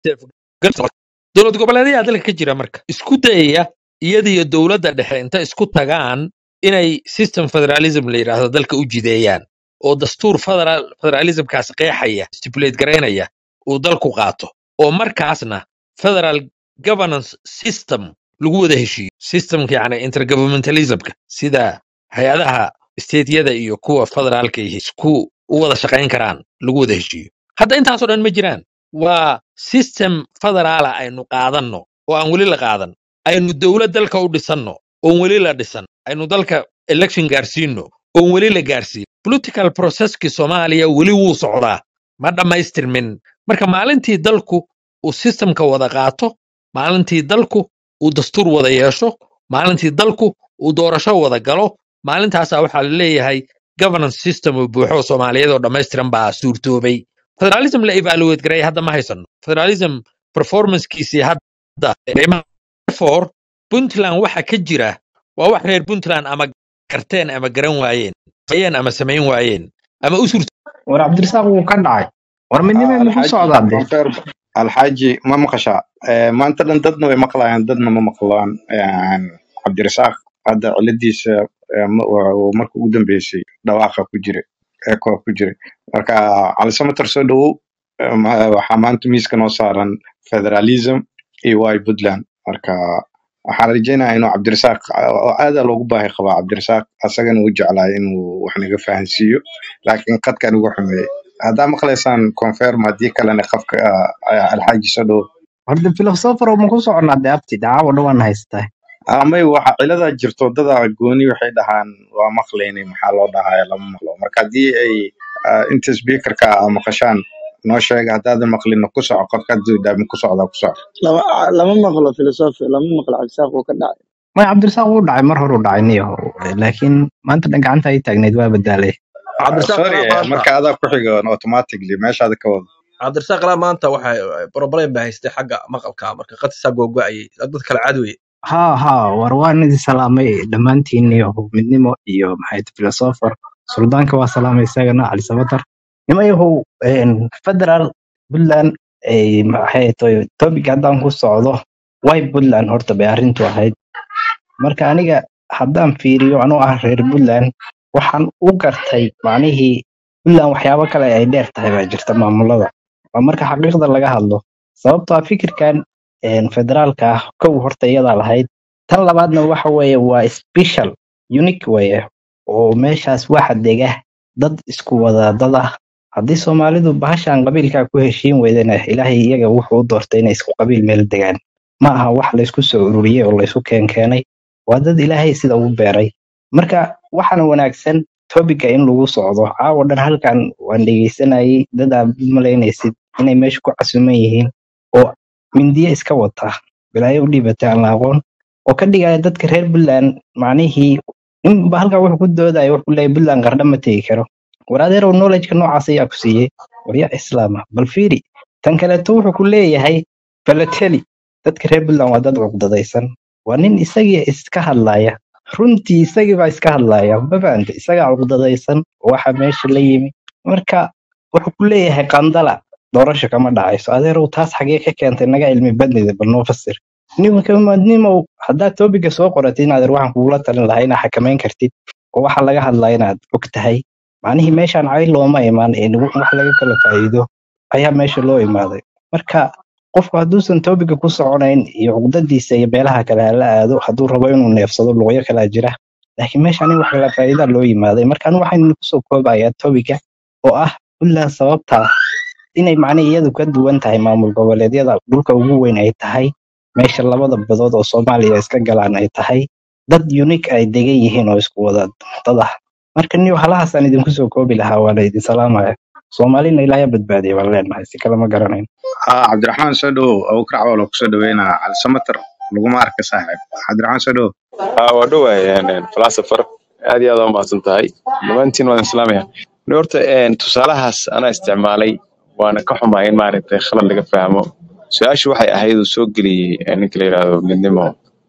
dowlad goboleedyaa dalka ka jira marka isku dayaya iyadiyo dowladda dhexe inta isku tagaan inay system federalism la yidhaahdo dalka u jideeyaan oo dastuur federal federalismkaas qeexaya stipulate garaynaya uu dalku qaato oo markaasna federal governance system lagu wada heshiiyo systemka yani intergovernmentalismka sida hay-adaha stateyada iyo kuwa federaalka iyo isku u wada shaqayn karaan lagu wada heshiiyo hadda intaasoo dhan ma jiraan waa system federaala aynu qaadanno oo aan weli la qaadan aynu dowlad dalka u dhisanno oon weli la dhisan aynu dalka election gaarsiino oon weli la gaarsiin political processkii soomaaliya weli wuu socdaa ma dhammaystirmin marka maalintii dalku uu systemka wada qaato maalintii dalku uu dastuur wada yeesho maalintii dalku uu doorasho wada galo maalintaasaa waxaa la leeyahay governance system oo buuxo soomaaliyeed oo dhammaystiran baa suurtoobay federalism la evaluate gareeya hadda ma haysano federalism performancekiisii hadda therefore puntland waxa ka jira waa wax reer puntland ama garteen ama garan waayeen ayeen ama samayn waayeen ama u suurto war cabdirasaaq wuu ka dhacay war midnimee muxuu alxaaji socdaa dee konfer alxaaji ma maqashaa Eh, maanta dhan dadna way maqlayaan dadna ma maqlaan Een, cabdirasaaq hadda ciladiisa eh, ma- waa- waa marka ugu dambeysay dhawaaqa ku jira eekoo ku jira marka cali samater soo dhowow Eh, ma- waxaa maanta miiska noo saaran federalism iyo y puntland marka waxaan rajeynayaa inuu cabdirasaaq oo aadaa loogu baahi qabaa cabdirasaaq asagana uu jeclaay inuu wax naga fahansiiyo laakiin qadkan ugu xumeeyey haddaa maqlaysaan confirm haddii kalena qafka ah, alxaaji soo dhowow horta philosopher oo ma ku soconaa dee abti dacaawo dhawaan haystaa amay waxa ciladaa jirto wadada gooni waxay dhahaan waa maqlaynay maxaa loo dhahaya lama maqlo marka haddii ay ah, inta speakerka ah maqashaan noo sheega haddaadan maqlin ku soco qofka hadduu dhaamin ku socda ku soco lama lama maqlo philosophy lama maqlo cabdisaaq uu ka dhacay maya cabdirasaaq wuu dhacay mar hore u dhacay niyo laakiin maanta dhan gacanta ay taagneyd waa badaalay Ah, cabdirasaaq sorry alaa eh, maanta marka adaa ku xiga automatically meeshaada ka wado cabdirasaaq alaa maanta waxa problem ba haystay xagga maqalka marka qadkiisaa googo'ayay dad kale caadi ha ha war waan idin salaamay dhammaantiin iyo midnimo iyo maxay tahay philosopher suldaanka waa salaamay isagana cali samatar nimayahow een, federal puntland ay maxay tahay topic haddaan ku socdo way puntland horta bay arrintu ahayd marka aniga haddaan fiiriyo anoo ah reer puntland waxaan u gartay macnihii puntland waxyaabo kale ay dheer tahay baa jirta maamulada waa marka xaqiiqda laga hadlo sababtoo ah fikirkan een, federaalka ah kow horta iyadaa lahayd tan labaadna waxa weeye waa special unique weeye oo meeshaas waxa dega dad isku wada dad ah haddii soomaalidu bahashan qabiilkaa ku heshiin weydana ilaahay iyaga wuxuu u doortay inay isku qabiil meel degaan ma aha wax laysku soo ururiyey oo laysku keenkeenay waa dad ilaahay sida u beeray marka waxaana wanaagsan topica in lagu socdo caawa dhan halkan waan dhegeysanayay dad aad malaynaysid inay meesha ku casuman yihiin oo mindiye iska wata balaayo u dhiibatay aan la aqoon oo ka dhigaya dadka reer puntland macnihii ninba halkaa wuxuu ku doodaya wuxuu leeyahay puntland qardha ma tegi karo war adeerow knowledgeka noocaas ayaa ku siiyey warya islaama bal fiiri tan kaleeto wuxuu ku leeyahay falateli dadka reer puntland waa dad cuqdadaysan waa nin isagii iska hadlaya runtii isagii baa iska hadlaya ma fahanta isagaa cuqdadaysan oo waxa meesha la yimi marka wuxuu ku leeyahay qandala doorasho kama dhacayso adeerow taas xagee ka keentay naga cilmi badnida bal noo fasir nimankamadnimow haddaad topiga soo qoratid in adeer waxaan kugula talin lahaa inaad xakamayn kartid oo waxa laga hadlaa inaad og tahay macnihii meeshaan cayl looma imaan ee wax wax laga kala faa'iido ayaa meesha loo imaaday marka qofku hadduusan topiga ku soconayn iyo cuqdadiisa iyo meelaha kale hala aado hadduu rabo inuu neefsado luqyo kalaa jira laakiin meeshaan in wax kala faa'iidaa loo yimaaday marka anu waxaan kusoo koobayaa topiga oo ah puntland sababtaa inay macnihi iyadu ka duwan tahay maamul goboleedyada dhulka ugu weyn ay tahay meesha labada badood oo soomaaliya iska galaan ay tahay dad unique ay degan yihiin oo isku wada dad ah marka niyo halahaasaan idinku soo koobi lahaa waa la idin salaamaya soomaalina ilaahay ha badbaadiya baan leenahay si kale ma garanayn ah cabdiraxmaan soo dhowow abukar cawal oo kusoo dhaweynaa cali samater laguma arka saaxiib cabdiraxmaan soo dhowow aa waa dhowahay philosopher aad iyo aad waa mahadsan tahay dhammaantiin waan islaamaya Ni horta een, tusaalahaas anaa isticmaalay waana ka xumaa in maaragtay khalad laga fahmo su-aashu waxay ahayd uu soo geliyey eh, ninka la yidhaahdo midnimo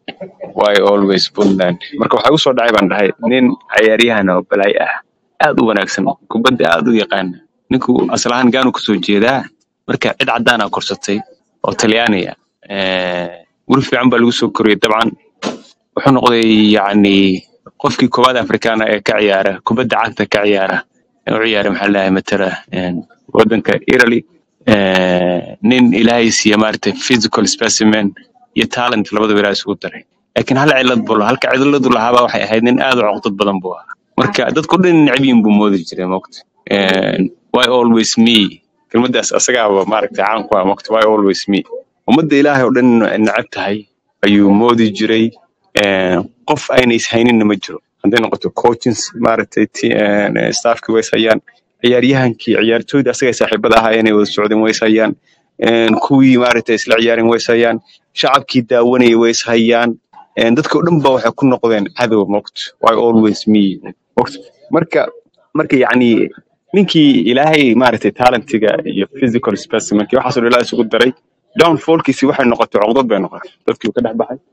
why always puntland marka waxaa usoo dhacay baan dhahay nin cayaaryahan oo balaay ah aad u wanaagsan kubadda aad u yaqaana ninku asal ahaan gaanu kasoo jeedaa marka cid caddaana korsatay oo talyaani ah guri fiican baa lagu soo koriyey dabcan wuxuu noqday yacni qofkii koowaad afrikaana ee ka ciyaara kubadda cagta ka ciyaara ee u ciyaara maxaa lahay matala een, waddanka italy Eh, nin ilaahay siiya maaragtay physical specimen iyo talent labadaba ilaahay isugu daray laakiin hal cilad buu lahaa halka ciladu lahaaba waxay ahayd nin aad u cuqdad badan buu ahaa marka dadku dhan necab yihiin buu moodi jiray moogta why always me kelmaddaas asagaaba maaragtay caan ku ah moogta why always me ummadda ilaahay oo dhan necab tahay ayuu moodi jiray Eh, qof ayna ishayninna ma jiro hadday noqoto coachings maaragtay ti- eh, staffkii ways hayaan ciyaaryahankii ciyaartooyda asagay saaxiibada ahaa inay wada socdeen ways hayaan Een, kuwii maaragtay isla ciyaareen ways hayaan shacabkii daawanayay ways hayaan Een, dadka oo dhan ba waxay ku noqdeen cadow mogt why always me mogt marka marka yacni ninkii ilaahay maaragtay talentiga iyo physical specimenki waxaasoo dhan ilaahay isugu daray downfallkiisi waxay noqotay cogdad bay noqotay dadkii uu ka dhex baxay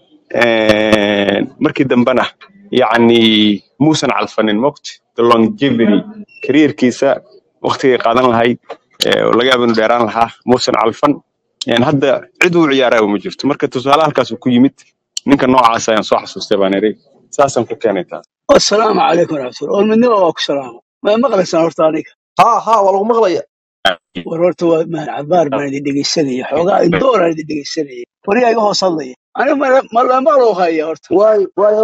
Een, markii dambena yacni muusan calfanin mogt the longevity careerkiisa waqtigay qaadan lahayd ee, oo laga yaabo inuu dheeraan lahaa muusan calfan Een, hadda cid uu ciyaaraya ma jirto marka tusaale halkaasuu ku yimid ninka noocaas ayaan soo xasuustay baan iri saasaan ku keenay taas asalaamu calaykum waraxmatulla war midnimo waa ku salaama ma maqlaysaan horta aniga ها ها والله مغلية war horta waa mahad cabaar baan idin dhegeysanaya xoogaa indooraan idin dhegeysanaya wariga iga hoos hadlaya aniga ma- ma la maqlo haya horta واي واي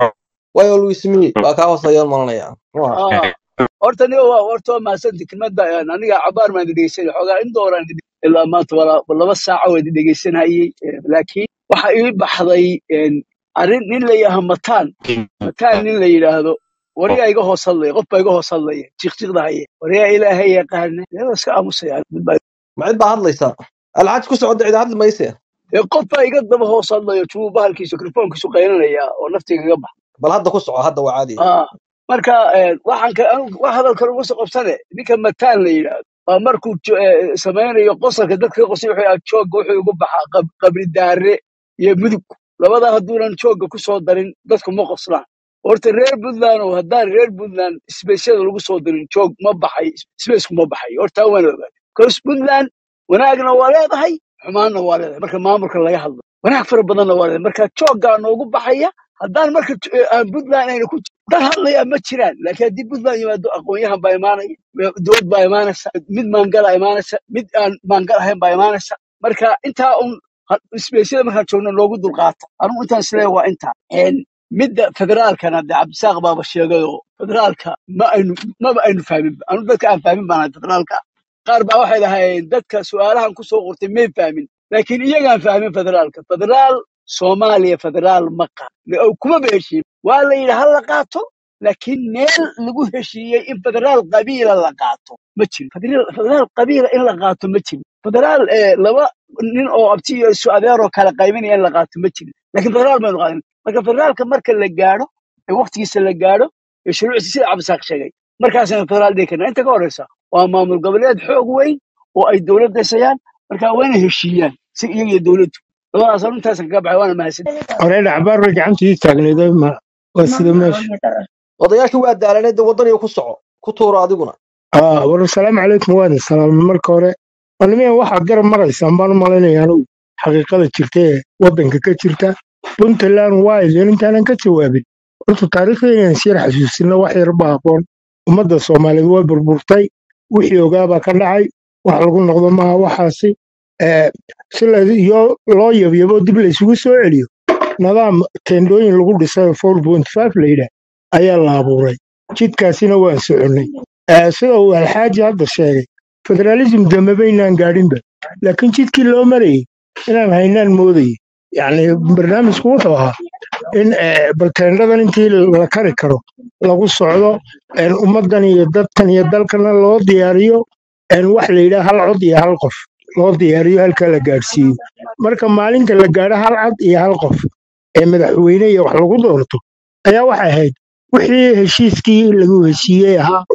واي always me waa kaa hoosayaan malanaya Ah, horta niga waa horta waa mahadsanti kelmadda een, aniga cabaar baan idin dhegeysanaya xoogaa indooraan idin ilaa maanta wala- laba saaca waa idin dhegeysanayay Eh, laakiin waxa ii baxday een, arrin nin la yidhaaha mataan mataan nin la yidhaahdo warigaa iga hoos hadlaya qof baa iga hoos hadlaya jiqjiqda haye warigaa ilaahay yaqaana dee waa iska aamusaya mid baa ma cid baa hadlaysa alxaaj ku socda cid hadli mayse ee qof baa iga daba hoos hadlayo juu bahalkiisu mikrofoonkiisu qaylinaya oo naftiga iga bax bal hadda ku soco hadda waa caadi Ah, marka eh, waxaan ka anigu wax hadalka lagu soo qabsane ninka mataan la yidhaahdo waa markuu jo- eh, samaynayo qosalka dadka qosay wuxuu yahaa joogga wuxuu igu baxaa qab- qabri daare iyo mudug labada hadduunan joogga ku soo darin dadku ma qoslaan horta reer puntland oo haddaan reer puntland sbeysyada lagu soo darin joog ma baxay sbeysku ma baxay horta waan ogaada cause puntland wanaagna waa leedahay xumaanna waa leedahay marka maamulka laga hadlo wanaag fara badanna waa leedahay marka jooggaa noogu baxaya haddaan marka j- eh, aan puntland ayna ku dad hadlaya ma jiraan laakiin haddii puntland yimaado aqoon-yahan baa imaanaya dowlad baa imaanaysa mid maangala imaanaysa mid aan maangal ahayn baa imaanaysa marka intaa un isbeysyada markaan joogno loogu dulqaata anugu intaan isleeyahay waa intaa Een, midda federaalkana de cabdisaaq baaba sheegayoo federaalka ma aynu maba aynu fahmin anu dadka aan fahmin baan ahay federaalka qaar baa waxay lahaayeen dadka su-aalahan kusoo qortay may fahmin laakiin iyagaan fahmin federaalka federaal soomaaliya federaal ma qaa kumaba heshiin waa la yidhi ha la qaato laakiin meel lagu heshiiyey in federaal qabiila la qaato ma jiro federaal federaal qabiila in la qaato ma jiro federaal eh, laba nin oo abti iyo isu adeeroo kala qaybinaya in la qaato ma jiro laakiin federaal baynu qaadan marka federaalka marka la gaadho ee waqtigiisa la gaadho ee shuruucdiisa sida cabdisaaq sheegay markaasaynu federaal dhihi karnaa inta ka horeysa waa maamul goboleed xoog weyn oo ay dowlad dhisayaan marka waa inay heshiiyaan si iyaga iyo dowladdu labadaas anu intaasan kaga baxay waana mahadsan Oreeda cabaar bay gacantii taagneed ma waa sida meesha. odayaashii waa daalaneed dee waddaniga ku soco ku tuuro adiguna Ah, war salaamu calaykum waad salaam marka hore. Walmiya waxaad garab maraysaan baan u malaynayaa anigu xaqiiqada jirta ee waddanka ka jirta. Puntland waa idin intaanan ka jawaabin. Horta taariikhda inaan siyar xasuusino wax yar baa habboon. Ummadda Soomaaliyeed way burburtay. Wixii ogaabaa ka dhacay. Wax lagu noqdo maaha waxaasi. Eh, si la iyo loo yabyabo dib la isugu soo celiyo. Nidaam teendooyin lagu dhisay oo 4.5 la yidhaah ayaa la abuuray. Jidkaasina waan soconnay. Eh, sida uu alxaaji hadda sheegay federalism dambe baynaan gaadhinba laakiin jidkii loo marayay inaan haynaan moodayay yacni barnaamijku wuxuu ahaa in eh, balteendadan intii la kari karo lagu socdo en, ummaddan iyo dadkan iyo dalkana loo diyaariyo en, wax la yidhaha hal cod iyo hal qof loo diyaariyo halkaa la gaadhsiiyo marka maalinta la gaadho hal cod iyo hal qof ee madaxweyne iyo wax lagu doorto ayaa waxay ahayd wixii heshiiskii lagu heshiiyey ahaa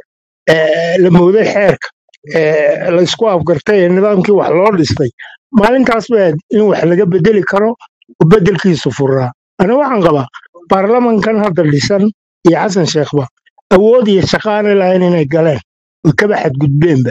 ee la mooday xeerka ee la isku afgartay ee nidaamkii wax loo dhistay maalintaas bay ahayd in wax laga bedeli karo oo bedelkiisu furaa ana waxaan qabaa baarlamankan hadda dhisan iyo xasan sheekhba awood iyo shaqo aanay lahayn inay galeen oo kaba xadgudbeenba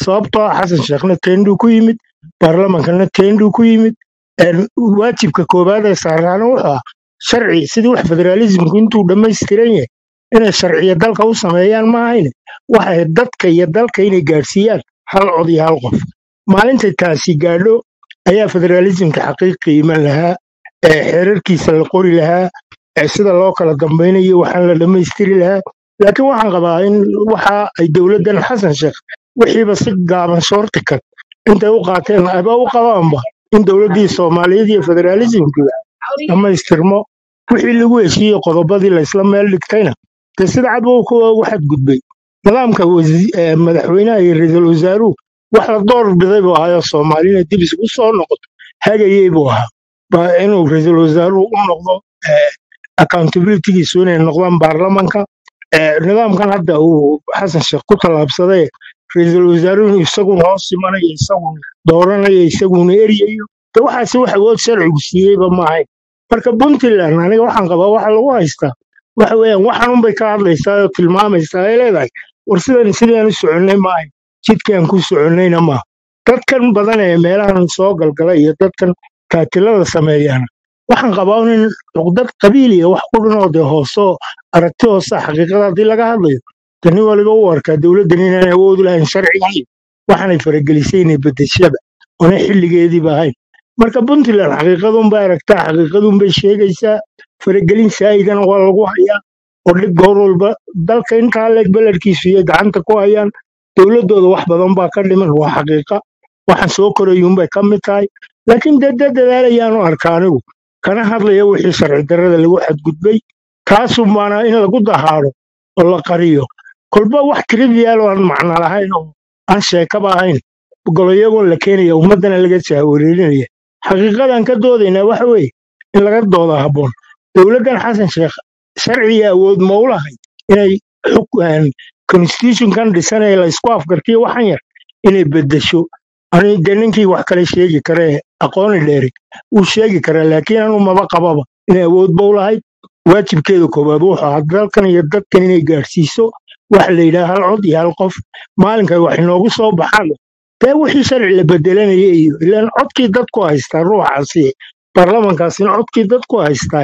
sababtoo ah xasan sheekhna teendhuu ku yimid baarlamankana teendhuu ku yimid een, waajibka koowaad ee saaraana wuxuu ah sharci sidii wax federaalismku intuu dhammaystiran yahay inay sharciya dalka u sameeyaan ma ahayne waxay dadka iyo dalka inay gaadhsiiyaan hal cod iyo hal qof maalintay taasi gaadho ayaa federaalismka xaqiiqi iman lahaa ee xeerarkiisa la qori lahaa ee sida loo kala dambaynayo waxaan la dhammaystiri lahaa laakiin waxaan qabaa in waxa ay dowladdan xasan sheekh wixiiba si gaaban shoortikad intay u qaateen aba u qabaanba in dowladdii soomaaliyeed iyo federaalismkiga dhammaystirmo wixii lagu heshiiyey qodobadii la isla meel dhigtayna dee sida cad buu kuwa ugu xadgudbay nidaamka wasi- ee madaxweynaha iyo ra-iisul wasaaruhu wax la door biday buu ahaayo soomaalina dib isugu soo noqoto hagayey buu ahaa ba inuu ra-iisul wasaaruhu u noqdo eh, accountabilitygiisu inay noqdaan baarlamanka Eh, nidaamkan hadda uu xasan sheekh ku tallaabsaday ra-iisul wasaaruhu isaguna hoos imanayo isaguna dooranayo isaguna eryayo de waxaasi wax awood sharcigu siiyeyba ma ahayn marka puntland aniga waxaan qabaa waxa lagu haystaa waxa weeyaan waxanunbay ka hadlaysaa oo tilmaamaysaa ay leedahay war sidan sidaan u soconnay maahay jidkaan ku soconnayna maaha dadkan badan ee meelahan soo galgala iyo dadkan kaatilada sameeyaana waxaan qabaa in cuqdad qabiiliya wax ku dhinoo dee hoosoo aragti hoosa xaqiiqada haddii laga hadlayo de nin waliba u arkaa dowladdan inaan awood u lahayn sharcigayo waxaanay faragelisay inay bedeshaba oona xilligeediiba ahayn marka puntland xaqiiqadunbay aragtaa xaqiiqadunbay sheegaysaa faragelin saa'idana waa lagu hayaa oo dhib goor walba dalka intaa leeg beledkiisu iyo gacanta ku hayaan dowladdooda wax badan baa ka dhiman waa xaqiiqa waxaan soo korayuunbay ka mid tahay laakiin dee dee dadaalayaanu arka anigu kana hadlaya wixii sharci darrada lagu xadgudbay kaasun baana in lagu dahaado oo la qariyo kolba wax trivial oo aan macno lahayn oo aan sheekaba ahayn goloyagoon la keenaya ummaddana laga jahwareerinaya xaqiiqadan ka doodaynaa waxa weeye in laga dooda habboon dowladdan xasan sheekh sharciga awood ma u lahayd inay xuk- een, constitutionkan dhisan ee la isku afgartiyo waxan yar inay beddesho ani dee ninkii wax kale sheegi kara ee aqooni dheeri wuu sheegi karaa laakiin anu maba qababa inay awoodba u lahayd waajibkeeda koowaad wuxuu ahaa dalkan iyo dadkan inay gaadhsiiso waxa la yidhaha hal cod iyo hal qof maalinka wax inoogu soo baxaan dee wixii sharci la bedelanaya iyo ilaan codkii dadku haystaa ruuxaasi baarlamankaasina codkii dadku haystaa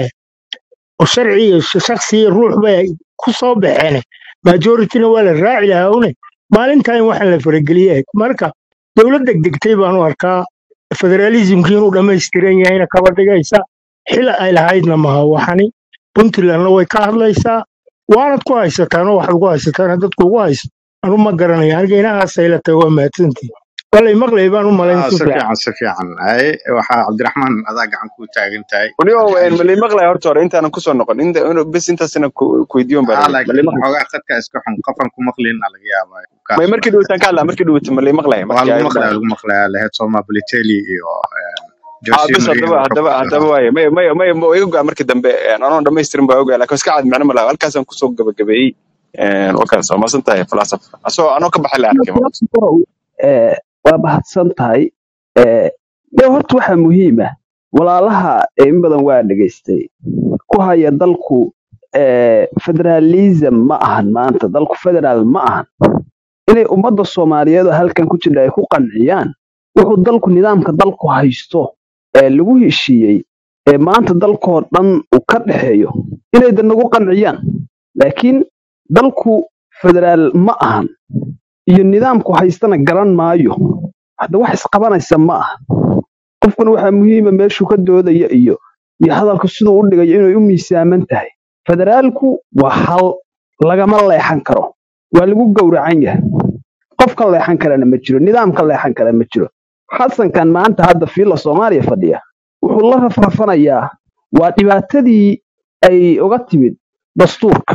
oo sharci iyo shaksi iyo ruux bay ku soo baxeen majorityna waa la raaci lahaa une maalintaa in waxaan la farageliyahay marka dowladda degtay baanu arkaa federaalismkii inuu dhammaystiran yahayna kaba dhigaysa xil ay lahaydna maha waxani puntlandna way ka hadlaysaa waanad ku haysataan oo waxaad ku haysataan dadku ugu haysto anu ma garanayo aniga inahaasay la tahay waa mahadsantihin walay maqlay baan u malayn Ah, si si fiican fiican si fiican ay waxaa cabdiraxmaan adaa gacan ku taagan tahay waliyo Ay, malay maqlay horta hore intaanan kusoo noqon inta inuu- bes intaasina ku ku weydiiyon baa ah rabay malay laakiin maqlay xoogaa khadka iska xun qofan ku maqlina laga yaabaa kaa may markii socda dhawitaan ka hadlaa markii dhawitaan malay maqlay waa markii lagu ay maqlaya lagu maqlaya laheyd soma baliteli iyo ah jose bes marino haddaba wuxuu haddaba ku haddaba jiraa waaye may may may ma iga go'a markii dambe anoon dhammaystirin baa ogaa laakiin iska cad macno malaha halkaasaan kusoo gabagabeeyey wakaas waa maasan tahay falasaf asoo anoo ka baxay la arkay ma Eh, waa mahadsan tahay Eh, de horta waxaa muhiim ah walaalaha eh, in badan waa dhegaystay ku haya dalku eh, federalism ma ahan maanta dalku federaal ma ahan inay ummadda soomaaliyeed oo halkan ku jirta ay ku qanciyaan wuxuu dalku nidaamka dalku haysto ee lagu heshiiyey ee maanta dalkoo dhan uu ka dhexeeyo inay da nagu qanciyaan laakiin dalku federaal ma ahan iyo nidaamku haystana garan maayo hadda wax isqabanaysa ma aha qofkuna waxaa muhiima meeshuu ka doodaya iyo iyo hadalka siduu u dhigayo inay u miisaaman tahay federaalku waa hal lagama leexan karo waa lagu gowracan yahay qof ka leexan karana ma jiro nidaam ka leexan kara ma jiro xasankan maanta hadda fiila soomaaliya fadhiya wuxuu la rafrafanayaa waa dhibaatadii ay uga timid dastuurka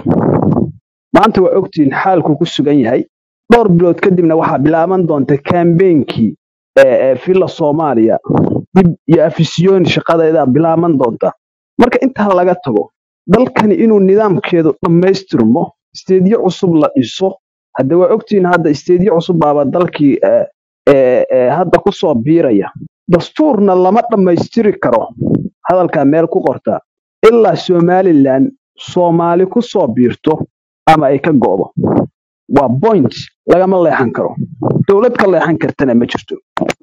maanta waa ogtihiin xaalku ku sugan yahay dhowr bilood kadibna waxaa bilaaban doonta kambeynkii ee filla soomaaliya dib iyo afisyoon shaqadeeda bilaaban doonta marka intaa laga tago dalkani inuu nidaamkeedu dhammaystirmo isteedyo cusub la dhiso hadda waa ogtihiin hadda isteedyo cusub baaba dalkii ee, ee, ee, hadda ku soo biiraya dastuurna lama dhammaystiri karo hadalkaa meel ku qorta ilaa somalilan soomaali ku soo biirto ama ay ka go'do waa point lagama leexan karo dowlad ka leexan kartana ma jirto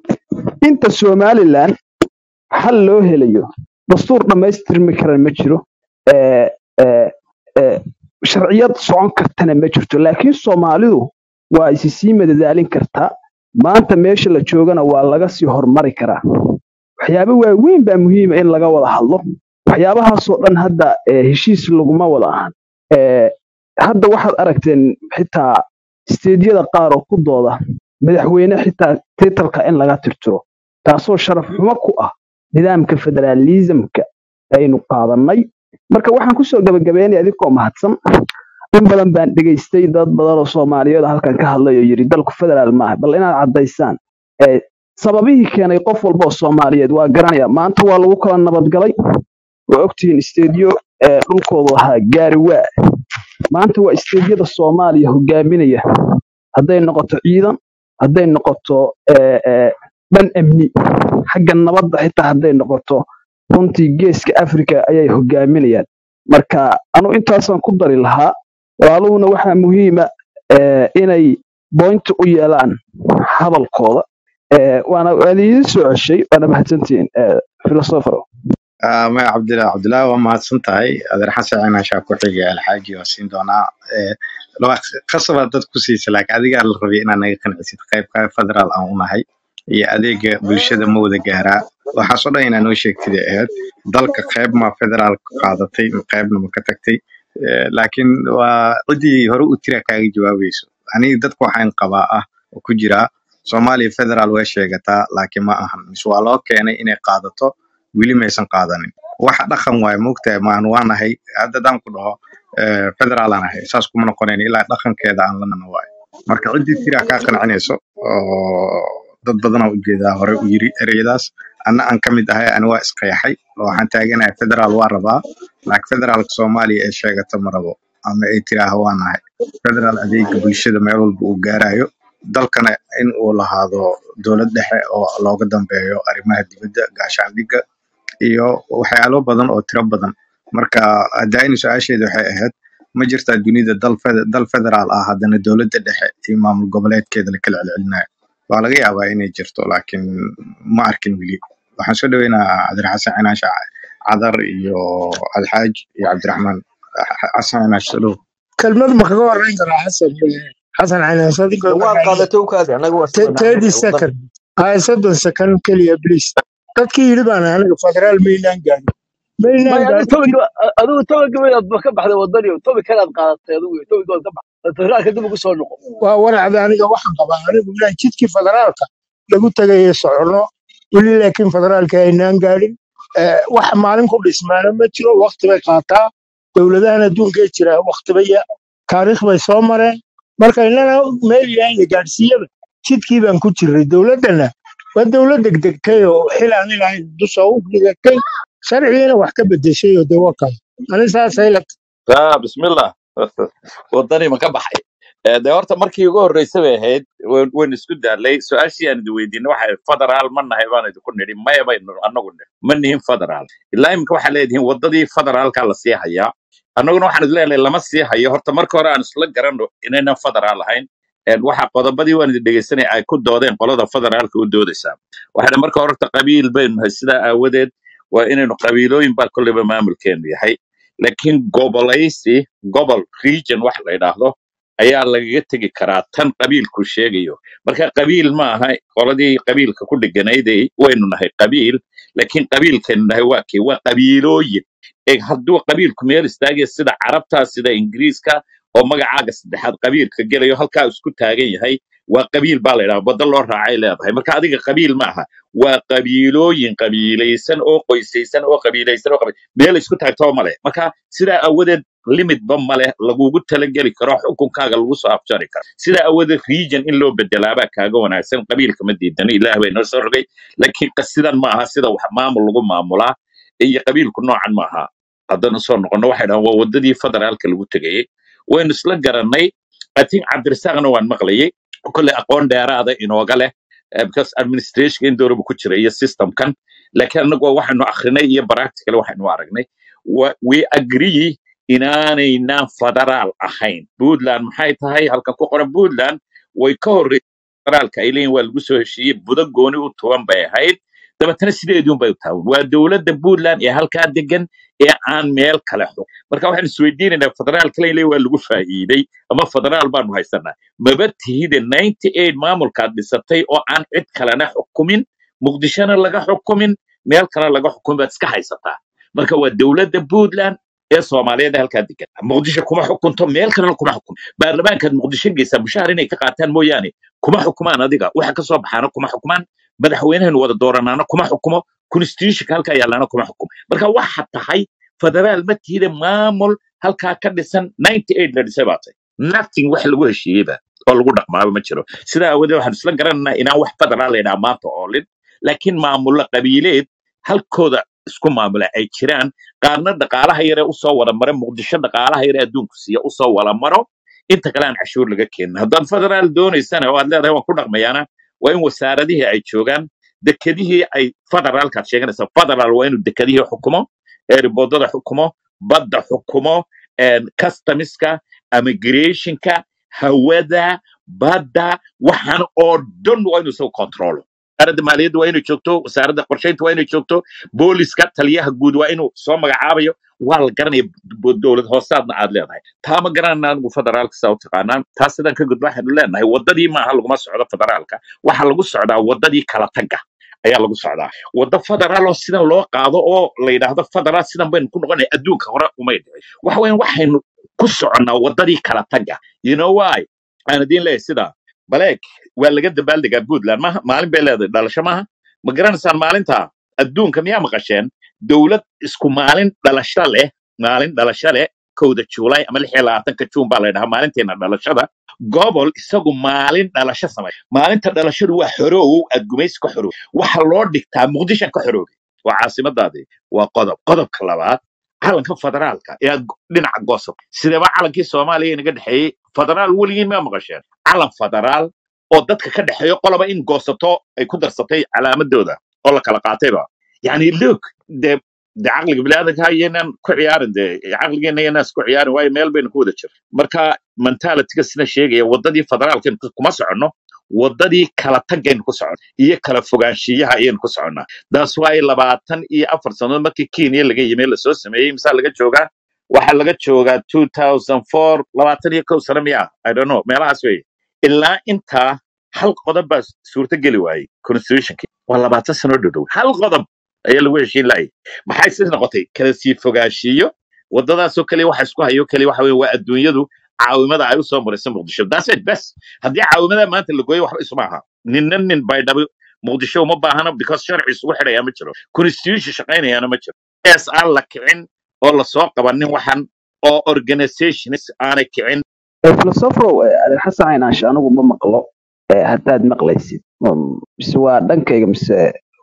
inta somalilan xal loo helayo dastuur dhammaystirmi karan ma jiro ee, ee, ee, sharciyad socon kartana ma jirto laakiin soomaalidu waa isi sii madadaalin kartaa maanta meesha la joogana waa laga sii hormari karaa waxyaabo waaweyn baa muhiima in laga wada hadlo waxyaabahaasoo dhan hadda ee, heshiis laguma wada ahan Ee, hadda waxaad aragteen xitaa isteedyada qaar oo ku dooda madaxweyne xitaa titalka in laga tirtiro taasoo sharaf xumo ku ah nidaamka federaalisamka aynu qaadanay marka waxaan kusoo gabagabeynaya adigoo mahadsan in badan baan dhegaystay dad badan oo soomaaliyeed oo halkan ka hadlay oo yidhi dalku federaal maaha bal inaad caddaysaan ee, sababihii keenay qof walba oo soomaaliyeed waa garanaya maanta waa lagu kala nabadgalay waa ogtihiin isteedyo ee, dhulkoodu ahaa gaari waa maanta waa isteedyada soomaaliya hogaaminaya hadday noqoto ciidan hadday noqoto ee, ee, dhan amni xagga nabadda xitaa hadday noqoto runtii geeska africa ayay hogaaminayaan marka anu intaasaan ku dari lahaa walaaluhuna waxaa muhiima ee, inay boynti u yeelaan hadalkooda ee, waana waan idiin soo ceshay waana mahadsantihiin filosofero Ah, maya cabdillah cabdillah waa mahadsan tahay adeer xasan cinashaa ku xigay alxaaji waa siin doonaa Eh, laba- khasabaa dad ku siisa laakiin adigaa la rabay inaad naga qancisid qaybka federaal aan unahay iyo adeega bulshada ma wada gaaraa waxaasoo dhan inaa noo sheegtid ay ahayd dalka qayb ma federaal qaadatay qaybna ma ka tagtay Eh, laakiin waa ciddii hore u tira kaaga jawaabayso aniga dadka waxaan qabaa ah oo ku jira soomaaliya federaal way sheegataa laakiin ma ahan mise waa loo keenay inay qaadato weli maysan qaadanin waxa dhaqan waaye moogtahay maan waanahay hadda haddaan ku dhaho eh, federaal aan ahay saas kuma noqonayn ilaa dhaqankeeda aan lanana waayo marka ciddii tiraa kaa qancinayso oo dad badanaa ujeedaa hore u yiri ereyadaas anna aan ka mid ahay ani waa isqeexay oo waxaan taaganahay federaal waa rabaa laakiin federaalka soomaaliya ee sheegata ma rabo ama ay tiraaha waa nahay federaal adeega bulshada meel walba uu gaarayo dalkana in uu lahaado dowlad dhexe oo looga dambeeyo arrimaha dibadda gaashaandhigga iyo waxyaalo badan oo tiro badan marka hadaaini su-aasheeda waxay ahayd ma jirtaa dunida dal fede- dal federaal ah haddana dowladda dhexe iyo maamul goboleedkeeda la kala celcelinayo waa laga yaabaa inay jirto laakiin ma arkin weli waxaan soo dhaweynaa cabdiraxasan cinaash cadar iyo alxaaj iyo cabdiraxmaan xasan cinaash soo dhow kelmad ma kaga horeyn karaa xasan xasan canaasadigo waad qaadatay ukaadi anaga waa thirty sanaanay wadan second haya soddon second keliya please dadkii yidhi baan anaga federaal maynaan gaadhin maynaan may adigu gaadhin tobiga adigu tobiga baad ka baxday wadani tobi kalaad qaadatay adigu tobiga waad ka baxday federaalka dib ugu soo noqo waa waracda aniga waxaan qabaa anigu inaan jidkii federaalka lagu tagayo socono weli laakiin federaalka aynaan gaadhin Eh, wax maalin ku dhismaana ma jiro wakti bay qaataa dowladahan adduunka ee jira wakti bay taariikh bay soo mareen marka inana meel ilahay la gaadhsiiyaba jidkii baan ku jirray dowladdana waa dowlad degdegtay oo xil aan ilahayn dusha u dhigatay sharcigiina wax ka bedeshay oo dee waa kale ani saasay la taa bismillah wadani ma ka baxay Eh, dee horta markii ugu horreysay bay ahayd wan- waynu isku daalay su-aashii aan idin weydiinay waxay federaal ma nahay baan idinku nidhi maya baynu anagu nidhi ma nihin federaal ilaa imika waxaa leedihiin waddadii federaalka la sii hayaa annaguna waxaan idin leenahay lama sii hayo horta marka hore aan isla garanno inaynan federaal ahayn En waxa qodobadii waan idin dhegeysanay ay ku doodeen qolada federaalka u doodaysaa waxay marka hore horta qabiil baynu nahay sidaa aawadeed waa inaynu qabiilooyin baa kolleyba maamulkeenu yahay laakiin gobolaysi gobol region wax la yidhaahdo ayaa lagaga tegi karaa tan qabiilku sheegayo marka qabiil ma aha qoladii qabiilka ku dheganaydey waynu nahay qabiil laakiin qabiilkaynu nahay waa kee waa qabiilooyin ee hadduu qabiilku meel istaagaya sida carabta sida ingiriiska oo magacaaga saddexaad qabiilka gelayo halkaa isku taagan yahay waa qabiil baa la yidhaha badda loo raacay leedahay marka adiga qabiil ma aha waa qabiilooyin qabiilaysan oo qoysaysan oo qabiilaysan oo qabi- meel isku taagtoo male marka sidaa awadeed limitba male lagugu talageli karo xukunkaaga lagu soo afjari karo sidaa awadeed region in loo bedelaabaa kaaga wanaagsan qabiilka ma diidano ilaah bay noo soo rogay laakiin qas- sidan ma aha sida wax maamul lagu maamulaa iyo qabiilku noocan ma aha haddana soo noqono waxay dhahaan waa wadadii federaalka lagu tegayey waynu isla garannay i think cabdirasaaqna waan maqlayay kolley aqoon dheeraada inooga leh eh, because administration in dooraba ku jira iyo systemkan laakiin annagu waxaynu akrinay iyo practical waxaynu aragnay Wa- we agree inaanaynaan federaal ahayn puntland maxay tahay halkan ku qoran puntland way ka horreysay federaalka ay leeyihin waa lagu soo heshiiyey budo gooni u tuban bay ahayd dabeetana sideedii unbay u taawan waa dowladda puntland ee halkaa degan ee aan meel kale xug marka waxaan isweydiinaynaa federaalka leyle waa lagu faa'iiday ama federaal baanu haysanaa maba tihide ninety eight maamulkaad dhisatay oo aan cid kalena xukumin muqdishona laga xukumin meel kale laga xukumin baad iska haysataa marka waa dowladda puntland ee soomaaliyeed ee halkaa degan muqdisho kuma xukunto meel kalena kuma xukunto baarlamaankaad muqdisho geysaa mushahar inay ka qaataan mooyaane kuma xukumaan adiga waxa ka soo baxaana kuma xukumaan madaxweynahaynu wada dooranaana kuma xukumo constitutionka halkaa yaalaana kuma xukumo marka waxa tahay federaal ma tihide maamul halkaa ka dhisan ninety eight la dhisay baa tahay nothing wax lagu heshiiyeyba oo lagu dhaqmaaba ma jiro sidaa aawadeed waxaan isla garanaynaa inaan wax federaal laydhaha maanta oolin laakiin maamulo qabiileed halkooda isku maamula ay jiraan qaarna dhaqaalaha yare usoo wada mara muqdisho dhaqaalaha yare adduunku siiya usoo wada maro inta kale aan cashuur laga keenin haddaad federaal doonaysana oo aad leedahay waan ku dhaqmayaana waa in wasaaradihii ay joogaan dekedihii ay federaalkaad sheeganaysa federaal waa inuu dekedihii xukumo eeriboodada xukumo badda xukumo customiska immigrationka hawada badda waxaan oo dhan waa inuu isagu controlo wasaaradda maaliyadda waa inay joogto wasaaradda qorshaynta waa inay joogto booliska taliyaha guud waa inuu soo magacaabayo waa la garanaya bo- dowlad hoosaadna aad leedahay taa ma garanayna anigu federaalka saa u taqaanaan taas sidaan ka gudba waxaanu leenahay waddadii maaha laguma socdo federaalka waxaa lagu socdaa waddadii kala tagga ayaa lagu socdaa waddo federaal oo sidan loo qaado oo la yidhaahdo federaal sidan baynu ku noqonay adduunka hore umay dhicin waxa weyan waxaynu ku soconnaa waddadii kala tagga you know why aan idiin leeyahay sidaa baleeg waa laga dabaaldegaa puntland maaha maalin bay leedahay dhalasho maaha ma garanaysaan maalinta adduunka miyaa maqasheen dowlad isku maalin dhalasho leh maalin dhalasho leh kowda juulay ama lix iyo labaatanka juun baa la ydhahaa maalinteena dhalashada gobol isagu maalin dhalasho samay maalinta dhalashadu waa xoroow aad gumaysi ka xoroow waxa loo dhigtaa muqdishan ka xoroobay waa caasimadaadii waa qodob qodobka labaad calanka federaalka ee aad dhinaca goosab sideeba calankii soomaaliya inaga dhexeeyey federaal weligiin ma maqasheen calan federaal oo dadka ka dhexeeyo qoloba in goosato ay ku darsatay calaamadooda oo la kala qaatayba yani look de de caqliga biniaadanka iyaynaan ku ciyaarin de caqligeena iyaynaan isku ciyaarin waayo meel baynu ku wada jir marka mentalityga sina sheegaya waddadii federaalkaynu ku- kuma soconno waddadii kala tagaynu ku soconno iyo kala fogaanshiyaha ayaynu ku soconnaa daas waayo labaatan iyo afar sannadood markii kenya laga yimi lasoo sameeyey misaa laga joogaa waxaa laga joogaa 2004 labaatan iyo kow sano miya i don't know meelahaas wey ilaa intaa hal qodob baa suurto geli waayey constitutionki waa labaatan sano dhodhow hal qodob ayaa lagu heshiin laayay maxay sis noqotay kala sii fogaanshiyo waddadaasoo kaliya waxa isku hayo kaliya waxa weye waa adduunyadu caawimada ay usoo maraysa muqdisho that's it bes haddii caawimada maanta la gooyo waxba isuma aha ninna nin baydhabo muqdisho uma baahana because sharci isugu xidhaya ma jiro constitution shaqaynayaana ma jiro es aan la kicin oo lasoo qabanin waxan oo organizations aanay kicin filosofrow adeer xasan caynaanshe anigu ma maqlo eh, haddaad maqlaysid Mm, mise waa dhankayga mise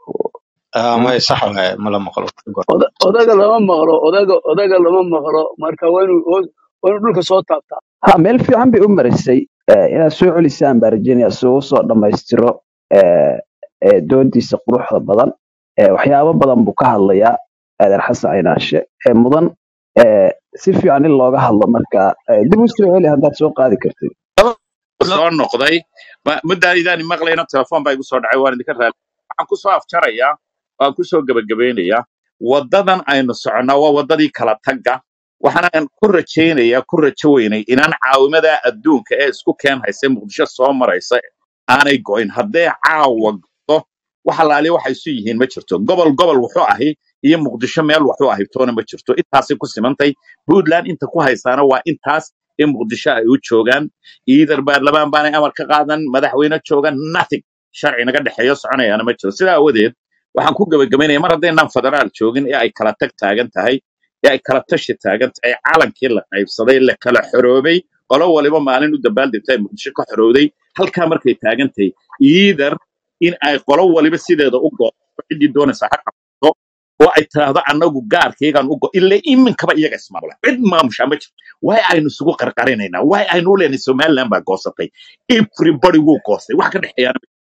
Ah, may sax waaye mala maqlo Oda- odaga lama maqlo odaga odaga lama maqlo marka waa inuu waa inuu dhulka soo taabtaa ha meel fiican bay u marisay eh, inaad soo celisaan baa rajeynaya si uu usoo dhammaystiro eh, eh, doodiisa quruxda badan Eh, waxyaabo badan buu ka hadlayaa adeer xasan caynaanshe ee mudan eh, si fiican in looga hadlo marka eh, dib u soo celi haddaad soo qaadi kartid soo noqday ma- muddaadaan maqlayna telefoon baa igu soo dhacay waan idinka raali waxaan kusoo afjarayaa waan kusoo gebagabeynayaa waddadan aynu soconnaa waa waddadii kala tagga waxaanan ku rajaynayaa ku rajo weynay inaan caawimada adduunka ee isku keen haysa muqdisho soo maraysa aanay go'in hadday caawa go'do wax alaali waxay isu yihiin ma jirto gobol gobol wuxuu ahi iyo muqdisho meel wuxuu ahi toona ma jirto intaasay ku simantay puntland inta ku haysaana waa intaas in muqdisho ay u joogaan iidar baarlamaan baanay amar ka qaadan madaxweyne joogan nothing sharci naga dhexeeyo soconayaana ma jiro sidaa awadeed waxaan ku gebagabaynaya mar haddaynaan federaal joogin ee ay kala tag taagan tahay ee ay kala tashi taagan tahay calankii la qaybsaday la kala xoroobay qolo waliba maalin u dabaaldegta ay muqdisho ka xorowday halkaa markay taagan tahay iidar in ay qolo waliba sideeda u gooto ciddii doonaysa ha qabto oo ay tiraahdo annagu gaarkaygaan u go ilaa iminkaba iyaga ismaamula cid maamushaa ma jirto waay aynu isugu qarqarinaynaa waay aynu u leenahay somaliland baa goosatay everybody wuu goostay wax ka dhexeeyaana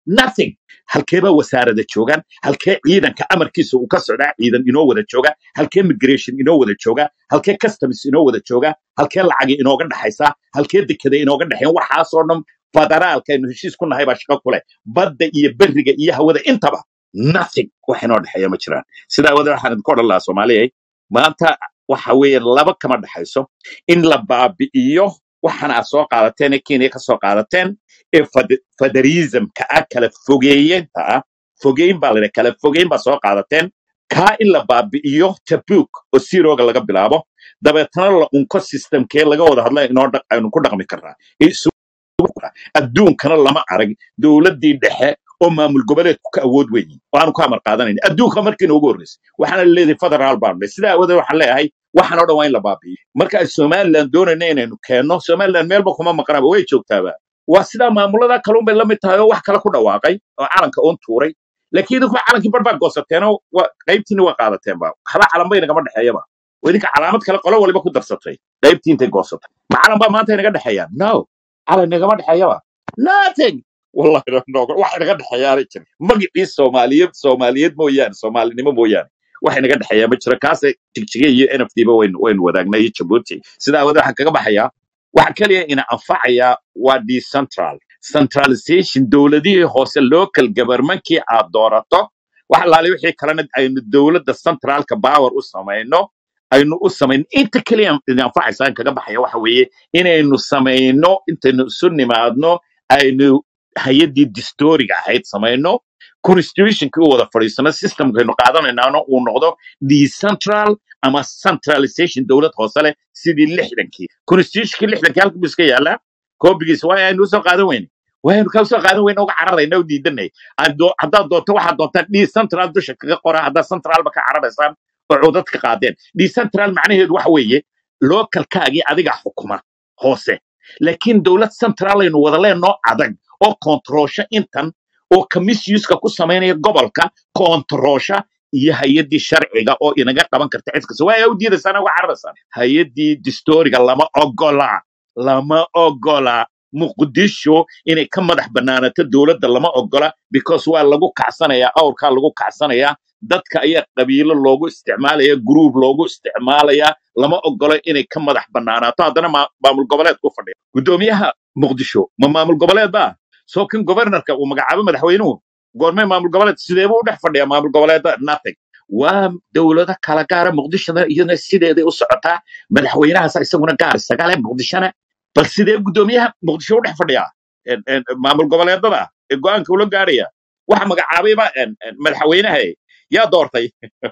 nothing halkeeba wasaarada joogaan halkee ciidanka amarkiisa uu ka socdaa ciidan inoo wada jooga halkee migration inoo wada jooga halkee customs inoo wada jooga halkee lacagi inooga dhaxaysa halkee dekada inooga dhexeen waxaasoo dhan federaalka aynu heshiis ku nahay baa shaqo ku leh badda iyo beriga iyo hawada intaba nothing wax inoo dhexeeya ma jiraan sidaa wada waxaan idinku odhan lahaa soomaaliya maanta waxa weeye laba kama dhexayso in la baabi'iyo waxaan aad soo qaadateen ee kenya ka soo qaadateen ee fed- federalismka ah kala fogeeyenta ah fogeyn baa ladha kala fogeyn baa soo qaadateen kaa in la baabi'iyo tabuk oo sirooga laga bilaabo dabeetana la unko systemkee laga wada hadla inoo dhaq- aynu ku dhaqmi karnaa ee isugu kora. adduunkana lama arag dowladdii dhexe oo maamul goboleedku ka awood weyn waanu ka amar qaadanayn adduunka markii noogu horreysay waxaana leedahay federaal baan dhahay sidaa aawadeed waxaan leeyahay waxaan oo dhan waa in la baabi'iyo marka ay somaliland doonayna inaynu keenno somaliland meelba kuma maqnaaba way joogtaaba waa sidaa maamulada kalun bay la mid tahay oo wax kale ku dhawaaqay oo calanka uun tuuray laakiin idinku calankii bar baa goosateenoo waa- qaybtiina waa qaadateen ba haba calan bay nagama dhexeeyaba oo idinka calaamad kale qolo waliba ku darsatay qaybtii intay goosatay ma calan baa maanta inaga dhexeeyaan no calan nagama dhexeeyaba nothing wallahi no- no, wax inaga dhexeeyaanay jira magicii soomaaliyeed soomaaliyeed mooyaane soomaalinimo mooyaane wax inaga dhexeeyaa ma jiro kaase jigjiga iyo nfdba waynu waynu wadaagnaa iyo jabuuti sidaa awoodeed waxaan kaga baxayaa waxa kaliya ina anfacaya waa decentral centralization dowladihii hoose local governmentkii aad doorato wax alaale wixii kalena aynu dowladda centralka power u samayno aynu u samayno inta kaliya ina anfacaysa aan kaga baxaya waxa weeye inaynu samayno intaynu isu nimaadno aynu hay-addii distoriga ahayd samayno constitutionkii u wada fadhiisano systemkaynu qaadanaynaano uu noqdo decentral ama centralization dowlad hoose leh sidii lixdankii constitutionkii lixdankii halka buu iska yaalaa koobigiisa waa aynu usoo qaadan weyne waaynu ka soo qaadan weyne uga cararayna u diidanay Haddo- haddaad doonto waxaad doontaan decentral dusha kaga qora haddaad centralba ka cararaysaan oo codad ka qaadeen decentral macnaheedu waxa weeye localkaagii adiga xukuma hoose laakiin dowlad central aynu wada leenoo adag oo kontroosha intan oo commissionska ku samaynaya gobolka kontroosha iyo hay-addii sharciga oo inaga qaban karta cid kasta waa u diidaysaan uga cararaysaan hay-addii distoriga lama ogola lama ogola muqdisho inay ka madax bannaanato dowladda lama ogola because waa lagu kacsanayaa awrkaa lagu kacsanayaa dadka ayaa qabiilo loogu isticmaalaya gruub loogu isticmaalaya lama ogolo inay ka madax bannaanaato haddana maa- maamul goboleed ku fadhiya guddoomiyaha muqdisho ma maamul goboleed ba soo kan governorka uu magacaabo madaxweynuhu goormee maamul goboleed sideebuu u dhex fadhiyaa maamul goboleeda nothing waa dowlado kala gaara muqdishona iyadana sideeday u socotaa madaxweynahaas isaguna gaar isagale muqdishona bal sidee guddoomiyaha muqdisho u dhex fadhiyaa En- en- maamul goboleedada ee go-aanka ula gaaraya waxa magacaabayba en- en madaxweynaha yaa doortay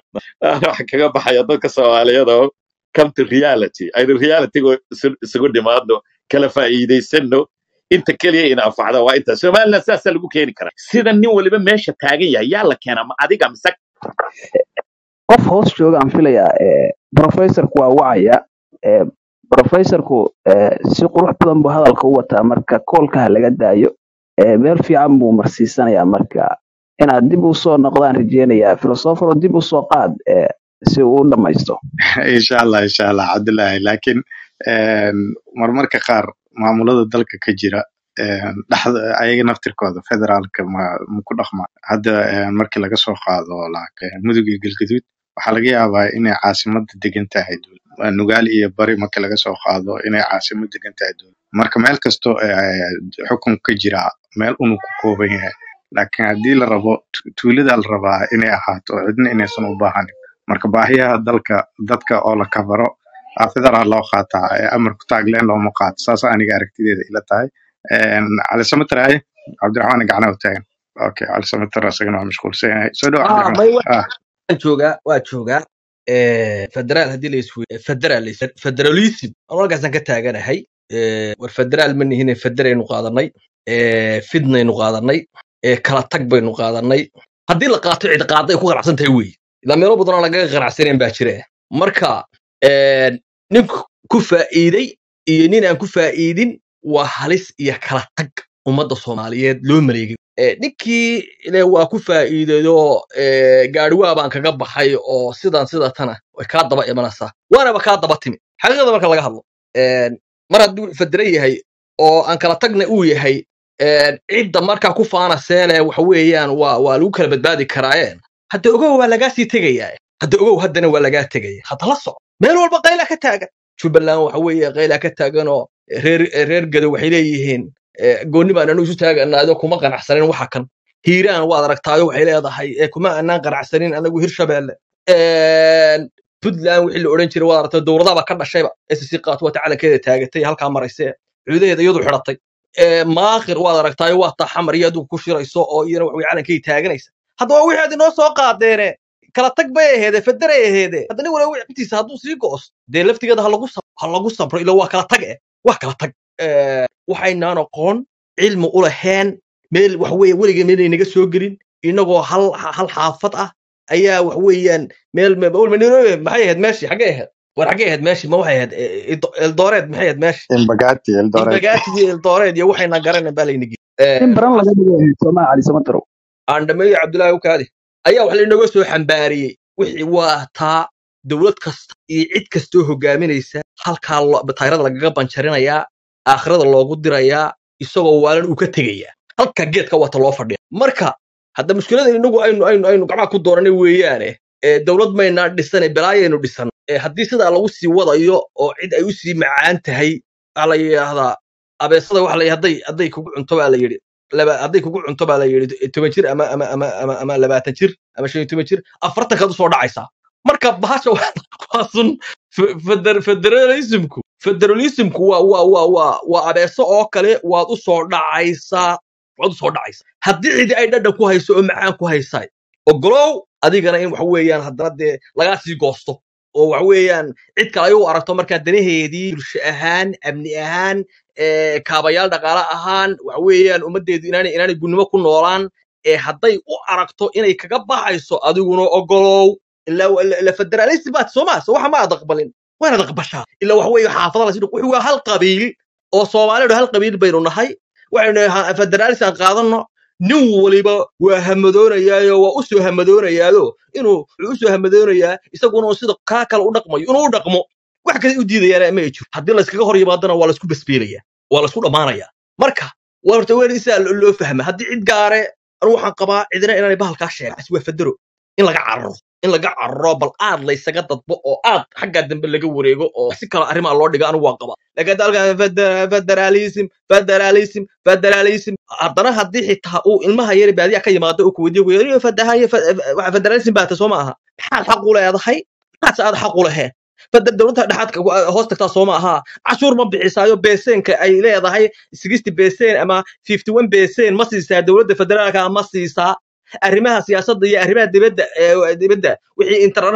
waxa kaga baxaya dadka soomaaliyeed oo come to reality aynu realitygu isu- isugu dhimaadno kala faa'iidaysano inta keliya ina anfacda waa inta somaliland saasaa lagu keeni karaa sida nin waliba meesha taagan yahay yaa la keenaa ma adiga mise qof hoos jooga aan filayaa eh, professorku waa wacaya eh, professorku eh, si qurux badan buu hadalka u wataa marka koolkaha laga daayo eh, meel fiican buu marsiisanayaa marka inaad dib u soo noqdaan rajeynayaa filosofaro dib u soo qaad eh, si uu u dhamaysto insha allah insha allah cabdullaahi laakiin een, marmarka qaar maamulada dalka ka jira een, dhexda ayaga naftirkooda federaalka ma ma ku dhaqma hadda een, markii laga soo qaado like, mudug iyo galgaduud waxaa laga yaabaa inay caasimada degan tahay dowlad. Waa nugaal iyo bari markii laga soo qaado inay caasimad degan tahay dowlad. marka meel kasto ee, xukun ka jira meel unuu ku kooban yahay laakiin haddii la rabo tu- tuulada la rabaa inay ahaato cidna inaysan u baahanin marka baahiyaha dalka dadka oo la kabaro aa federaal loo qaataa ee amarku taagleen looma qaato saas aniga aragtideeda ila tahay Een, cali samataraye cabdiraxmaan gacnaha taagan okay cali samatar isagana waa mashquulsan yahay soo dhawo ah cabdiraxmaan may wa- ah waan joogaa waa joogaa Eh, federaal haddii la iswe federaal federalism anu halkaasaan ka taaganahay Eh, war federaal ma nihine federaynu qaadanay Eh, fidnaynu qaadanay Eh, kala tag baynu qaadanay haddii la qaato cid qaaday ku qanacsan tahay wey ilaa meelo badan oo lagaga qanacsanayn baa jira marka eh, nin ku ku faa'iiday iyo nin aan ku faa'iidin waa halis iyo kala tag ummadda soomaaliyeed loo maleegay Eh, ninkii ile waa ku faa'iidayoo gaadhiwaa baan kaga baxay oo sidan sida tana way kaa daba imanaysaa waanaba kaa daba timi xaqiiqada marka laga hadlo Eh, mar hadduu federe yahay oo aan kala tagna uu yahay een, cidda markaa ku faanaseene waxa weeyaan waa waa lagu kala badbaadi karaayeen hadda ogow waa lagaa sii tegayaa hadda ogow haddana waa lagaa tegaya hadda la soco meel walba qaylaa ka taagan jubbaland waxa weeye qaylaa ka taagan oo reer reer gado waxay leeyihiin eh, goonni baan anu isu taaganaado kuma qanacsanin waxa kan hiiraan waad aragtaayo waxay leedahay eh, kuma anaan qanacsanin anagu hirshabeelle Een, puntland wixii la odhan jiray waad aragtay dowladaba ka dhashayba sc qaat wata calankeeda taagatay halkaa maraysee cuudaheeda iyadu xidhatay Ee, maaqir waad aragtaayo waa taa xamar iyo adigu ku shirayso oo iyana waxway calankay taaganaysa haddaba wixii aad inoo soo qaadeene kala tag bay aheede federay aheede hadda nin waliba wixtiisa hadduu sii go'os dee laftigeeda ha lagu sab- ha lagu sabro ila waa kala tag eh waa kala tag Ee, waxaynaan aqoon cilmi u lahayn meel wax weeye weligeen meel naga soo gelin inagoo hal hal xaafad ah ayaa wax weeyaan meel me- awal Nairobi maxay ahayd meeshii xaggee ahayd war xaggee ahayd meeshii ma waxay ahayd eh, Eldo- eldoret maxay ahayd meeshii embagati eldoret imbagaati iyo eldoret iyo waxayna garanay baa layna in baran laga dhigo soomaa cali samatarow aandhameeyo cabdullaahi ukaadi ayaa wax lainaga soo xambaariyey wixii waa taa dowlad kasta iyo cid kastoo hogaaminaysa halkaa lo- tayrada lagaga banjarinayaa aakhirada loogu dirayaa isagoo waalan uu ka tegayaa halka geedka wata loo fadhiya marka hadda mushkilada inagu aynu aynu aynu gacmaha ku dooranay weeyaane ee dowlad maynaa dhisane balaayaynu dhisan ee haddii sidaa lagu sii wadayo oo cid ay u sii macaan tahay waxaa la yidhaahdaa abeesada waxa la yidhi hadday hadday kugu cunto baa la yidhi laba hadday kugu cunto baa la yidhi toban jir ama ama ama ama ama labaatan jir ama shan iyo toban jir afartankaad usoo dhacaysaa marka bahasha waa waa sun fe- feder- federalismku federalismku waa waa waa waa waa abeeso oo kale waad usoo dhacaysaa waad usoo dhacaysaa haddii cidi ay dhadhan ku hayso oo macaan ku haysaay ogolow adigana in waxa weeyaan haddana dee lagaa sii goosto oo waxa weeyaan cid kale ay u aragto markaa danaheedii bulsho ahaan amni ahaan ee kaabayaal dhaqaale ahaan waxa weeyaan ummaddeedu inaanay inaanay gunnimo ku noolaan ee hadday u aragto inay kaga baxayso adiguna ogolow ila ila federalism baad soo maa so waxa ma aad aqbalin waanaad aqbashaa ila waxa weeye xaafada la sidhi waa hal qabiil oo soomaalidu hal qabiil baynu nahay waxaynu nahay federalism aan qaadanno nin waliba waa hamadoonayaayo waa u soo hamadoonayaado inuu wuxuu u soo hamadoonayaa isaguna uu sida kaa kale u dhaqmayo inuu u dhaqmo wax kale u diidayaana ma ay jiro haddii layskaga hor yimaadana waa laysku basbeelaya waa laysku dhammaanaya marka waa horta weyn isaa lo loo fahma haddii cid gaare anu waxaan qabaa cidina inaanay bahalkaa sheegas waa federo in laga cararo in laga cararo bal aad laysaga dadbo oo aad xaggaa dambe laga wareego oo si kale arrimaa loo dhiga anigu waan qabaa laakiin dalka federalism federalism federalism haddana haddii xitaa uu ilmaha yari baadiya ka yimaado uu kuweydiyo kuyo fadahaye federalism baata soo ma aha maxaad xaq u leedahay maxaadse aad xaq u laheen feder dowladda dhexaadka hoos tagtaa soo ma aha cashuur ma bixisaayo beeseenka ay leedahay sixty beeseen ama fifty one beeseen ma siisaa dowladda federaalka ma siisaa arrimaha siyaasadda iyo arrimaha dibadda ee dibadda wixii interna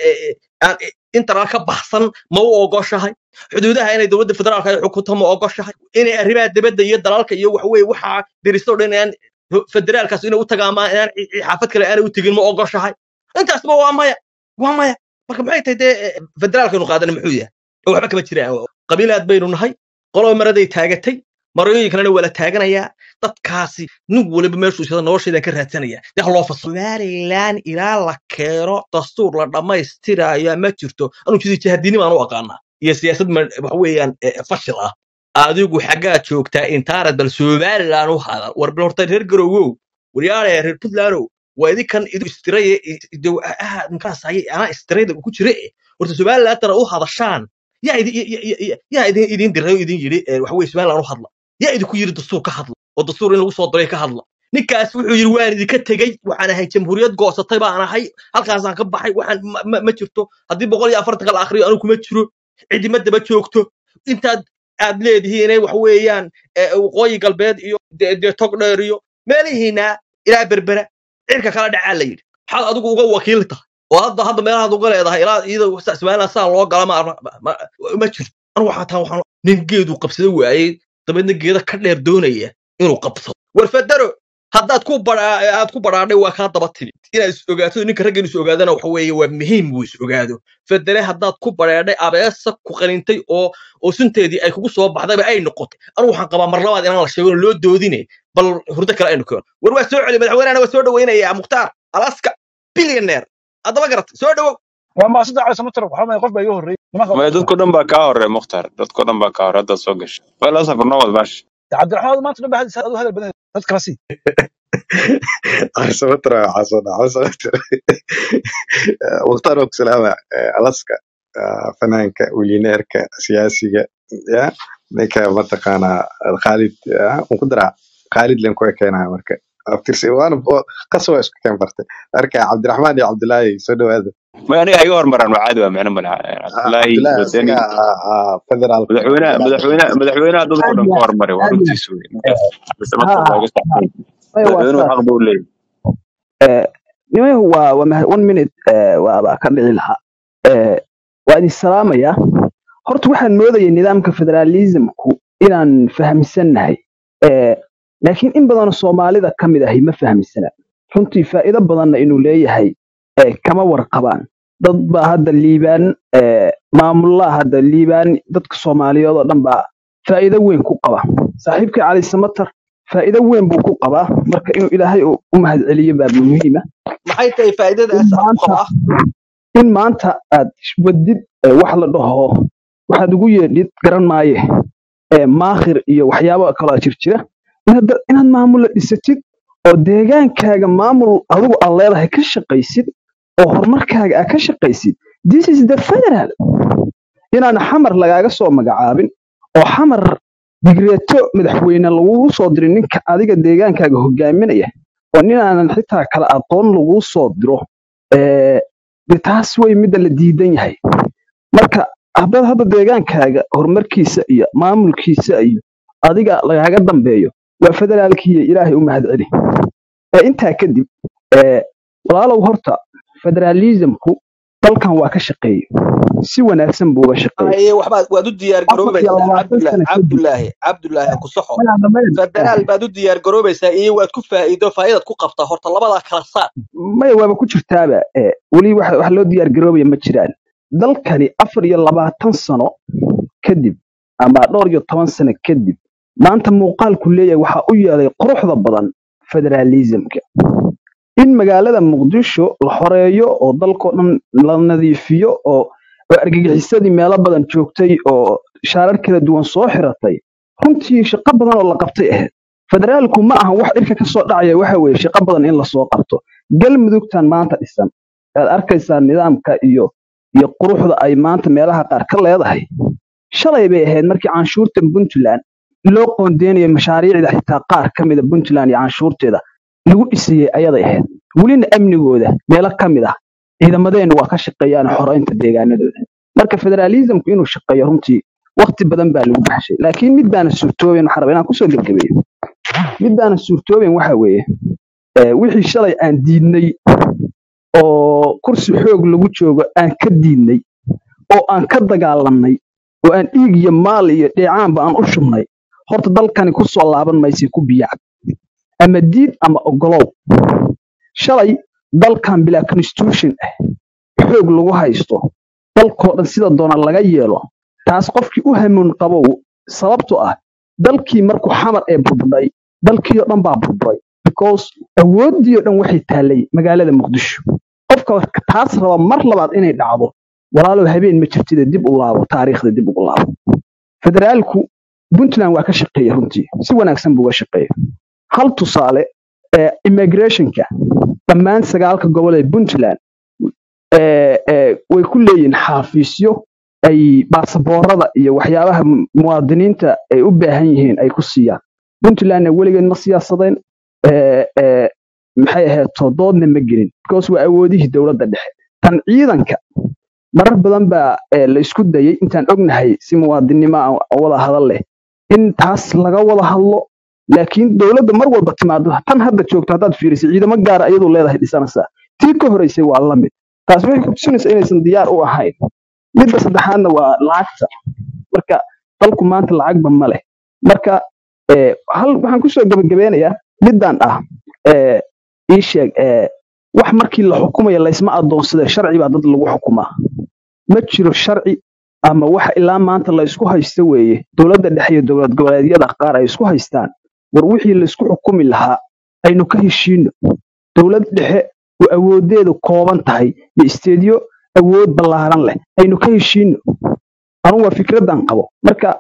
aan interna ka baxsan ma u ogoshahay xuduudaha inay dowladda federaalka ay xukunto ma ogoshahay inay arrimaha dibadda iyo dalalka iyo wax weeye waxaa diriso dhan inaan federaalkaas inay u tagaan ma inaan ci- ci- xaafad kale aanay u tegin ma ogoshahay intaasba waa maya waa maya marka maxay tahay dee eh, federaalkaynu qaadana muxuu yahay oo waxba kama jiraan qabiilaad baynu nahay qoloba maraday taagatay marooyin kalena waa la taaganayaa dadkaasi nin waliba meeshuu sida noloshaydan ka raadsanaya dee ha loo faslo somalilan ilaa la keeno dastuur la dhammaystirayo ma jirto anuu jidi jahadiinimo aan u aqaanaa iyo siyaasad ma- waxa weeyaan eh, fashil ah adigu xaggaa joogtaa intaanad bal somalilan u hadal war bal horta reer garowow waryaale reer puntlandow waa idinkan idu istiraye ninkaas ayay anaa istirayda ku jire eh. horta somalilan tana u hadashaan yaa idin ya- ya- ya- yaa idin idin diray oo idin yidhi eh, waxa weye somalilan u hadla yaa idinku yidhi dastuur ka hadla oo dastuur in lagu soo diray ka hadla ninkaas wuxuu yidhi waan idinka tegey waxaan ahay jamhuuriyad goosatay baan ahay halkaasaan ka baxay waxaan ma, ma, ma jirto haddii boqol iyo afartanka la akhriyo anigu kuma jiro cidima daba joogto intaad aad leedihiin inay wax weeyaan eh, waqooyi galbeed iyo dee dee tog dheer iyo meelihiina ilaa berbera cirka kala dhacaa la yidhi maxaad adigu uga wakiil tahay oo hadda hadda meelahaad uga leedahay ilaa iyada somaliland saa loo gala ma ma- ma ma jirto anu waxaa taa waxaan nin geedu qabsada waayey dabeedna geeda ka dheer doonaya inuu qabsado war federo haddaad ku badhaa aad ku badhaadhay waa kaa daba timid inaad is ogaato ninka ragga inuu is ogaadana waxa weeye waa muhiim buu is ogaado federe haddaad ku badheedhay abeesa ku qalintay oo oo sunteedii ay kugu soo baxdayba ay noqotay anu waxaan qabaa mar labaad inaan la sheegin oo loo doodine bal hurdo kale aynu keeno war waa soo celi madaxweynehana waa soo dhawaynayaa mukhtaar alaska billionaire haddaba garat soo dhawow waa maasida cali samatar waxaa maay qof baa iga horreeyey nimanka maya dadko dhan baa kaa horey mukhtaar dadko dhan baa kaa horey haddaad soo gashay wala safar noo wad baash cabdiraxmaan maanta dhan ba hadis adu hadal badan dad kala sii عصمتر عصنا عصمتر مختار سلامة ألاسكا فنانك ولينيرك سياسية يا نيكا متقانا خالد مقدرة خالد لين كوي كينا مركا أفترسي وأنا قصوى إسكو كان فرتي أركا عبد الرحمن يا عبد الله سدو هذا ma aniga iga hormaran waa caadi waa micno malaha عبد cabdullaahi الله wadani سكا فدرال madaxweynaha madaxweynaha madaxweynaha dadku aad dhan iyo ka aad hormaray waa aad iyo runtiis wey ninkaas ha cabisamadka ha waa iga saxsan maya waa madaxweynuhu saas xaq buu leeyahay Eh, nimayahu waa waa mahad one minute eh, waaba ka dhici lahaa Eh, waa idin salaamayaa horta waxaan moodayay nidaamka federalismku inaan fahamsannahay Eh, laakiin in badanoo soomaalida ka mid ahi ma fahamsana runtii faa'iido badanna inuu leeyahay eh, kama warqabaan dad baa hadda liibaan eh, maamulaha hadda liibaan dadka soomaaliyeed oo dhan baa faa'iido weyn ku qaba saaxiibkii cali samatar faa'iido weyn buu ku qabaa marka inuu ilaahay u u mahadceliyo baa muhiima maxay tahay in faa'iidadaas aan ku maanta qabaa in maanta aad wadid eh, wax la dhaho waxaad ugu yeedhid garan maaye eh, maakhir iyo waxyaabo kaloo jirjira inaad da- inaad maamul dhisatid oo deegaankaaga maamul adigu aad leedahay ka shaqaysid oo horumarkaaga aad ka shaqaysid this is the federal inaan xamar lagaaga soo magacaabin oo xamar digreeto madaxweyne lagugu soo dirin ninka adiga deegaankaaga hogaaminaya oo nin aanan xitaa kala aqoon laguu soo diro eh, de taas way midda la diidan yahay marka haddaad hadda deegaankaaga horumarkiisa iyo maamulkiisa iyo adiga lagaaga dambeeyo waa federaalkiiyo ilaahay u mahadceli ee intaa kadib ee walaalow horta federalismku dalkan waa ka shaqeeyey si wanaagsan buu uga shaqeeyey haye waxbaad waad u diyaar afar iyo garoobaysaa labaatan cabdulaahi sano kadib cabdulaahi cabdulaahi ha ku saxo maya dhammayn federaal baad u diyaar garoobaysaa iyo waad ku faa'iido faa'iidaad ku qabtaa horta labadaa kala saar maya waaba ku jirtaaba ee weli wax wax loo diyaar garoobaya ma jiraan dalkani afar iyo labaatan sano kadib ama dhowr iyo toban sano kadib maanta muuqaalku leeyahay waxaa u yeelay quruxda badan federalismka in magaalada muqdisho la xoreeyo oo dalkoo dhan la nadiifiyo oo oo argagixisadii meelo badan joogtay oo shaarar kala duwan soo xiratay runtii shaqo badan oo la qabtay ahayd federaalku ma ahan wax dhirka ka soo dhacaya waxa weeye shaqo badan in lasoo qabto galmudugtan maanta dhisan aad arkaysaa nidaamka iyo iyo quruxda ay maanta meelaha qaar ka leedahay shalay bay ahayd markii canshuurta puntland loo qoondeynayo mashaariicda xitaa qaar ka mida puntland iyo canshuurteeda lagu dhisayey ayaday ahayd welina amnigooda meelo ka mid ah ciidamadeennu waa ka shaqeeyaan xoreynta deegaanadooda marka federalismku inuu shaqeeyo runtii waqti badan baa lagu baxshay laakiin mid baana suurtooben waxaan rabaa inaan kusoo gebgabeeyo mid baana suurtooben waxa weeye eh, wixii shalay aan diidnay oo kursi xoog lagu joogo aan ka diidnay oo aan ka dagaalamnay oo aan dhiig iyo maal iyo dheecaanba aan u shubnay horta dalkani ku soo laaban maysay ku biyacab ama diid ama ogolow shalay dalkan bilaa constitution ah xoog lagu haysto dalkoo dhan sida doona laga yeelo taas qofkii u hamuun qabow sababtoo ah dalkii markuu xamar ee burbudhay dalkii oo dhan baa burburay because awooddii oo dhan waxay taallay magaalada muqdisho qofka taas raba mar labaad inay dhacdo walaalow habeen ma jirtida dib u laabo taariikhda dib ugu laabo federaalku puntland waa ka shaqeeya runtii si wanaagsan buu uga shaqeeya hal tusaale ee immigrationka dhammaan sagaalka gobol ee puntland ee, ee, way ku leeyihiin xaafiisyo ay baasaboorada iyo waxyaabaha mu- muwaadiniinta ay u baahan yihiin ay ku siiyaan puntlandna weligeed ma siyaasadeen ee, ee, maxay ahayd doodna ma gelin because waa awoodihii dowladda dhexe tan ciidanka marar badan baa ee, la isku dayay intaan ognahay si muwaadinimo aan wada hadal leh in taas laga wada hadlo laakiin dowladda mar walba timaado tan hadda joogto haddaad fiiriso ciidamo gaara iyadu leedahay dhisanaysaa tii ka horeysay waa la mid taas waxay kutusinaysaa inaysan diyaar u ahayn midda saddexaadna waa lacagta marka dalku maanta lacagba ma leh marka ee, hal waxaan kusoo gabagabeynayaa middan ah ee, ii sheeg ee, wax markii la xukumaya laysma adoonsade sharci baa dad lagu xukumaa ma jiro sharci ama waxa ilaa maanta la isku haysto weeye dowladda dhexe iyo dowlad goboleedyada qaar ay isku haystaan war wixii la isku xukumi lahaa aynu ka heshiino dowlad dhexe oo awoodeedu kooban tahay iyo isteedyo awood ballaaran leh aynu ka heshiino anugu waa fikraddan qabo marka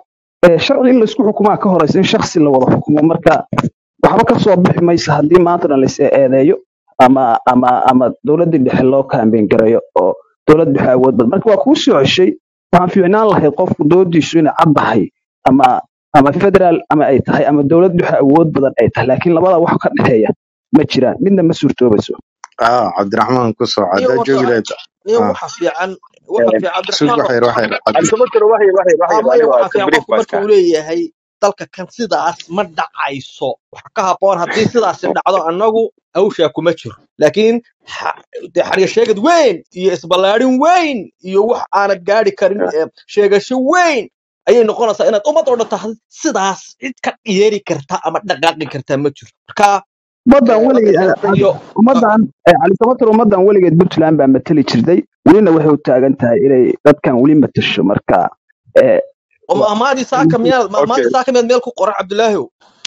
Eh, sharci in laisku xukumaa ka horeysa in shaksi la wada xukumo marka waxba ka soo bixi maysa haddii maantana lais eedeeyo ama ama ama dowladda dhexe loo kaambeyn gareeyo oo dowlad dhexe awood badan marka waa kuu soo ceshay waxaan fiicnaan lahayd qofku doodiisu inay caddahay ama ama federaal ama ay tahay ama dowlad dhexe awood badan ay tahay laakiin labada wax ka dhexeeya ma jiraan midna ma suurtoobayso ah cabdiraxmaan ku soo niyo haddaa horta joogi lahayd niyo ah waxa fiican waxa fiican sug cabdiraxmaan waxyar waxyar cabdi cabdisamatr waxay waxay waxay amaya aniga waxa fiican tabriif qofku baa marka iska uu leeyahay dalka kan sidaas ma dhacayso waxa ka haboon haddii sidaasi dhacdo annagu hawshaa kuma jiro laakiin ha- dee xariga sheegad weyn iyo isballaadhin weyn iyo wax aanad gaadhi karin ee sheegasho weyn ayay noqonaysaa inaad ummad oo dhan tahay sidaas cid ka yeeri karta ama dhaqaaqi karta ma jiro marka ummaddan ee, weligeed waddankan iyo ummaddan eh, cali samater ummaddan weligeed puntland baa matali jirtay welina waxay u taagan tahay inay dadkan weli matasho marka eh, oo wa- mahmaadii saaka miyaad okay mahmaadii saaka miyaad meel ku qoran cabdilaahiw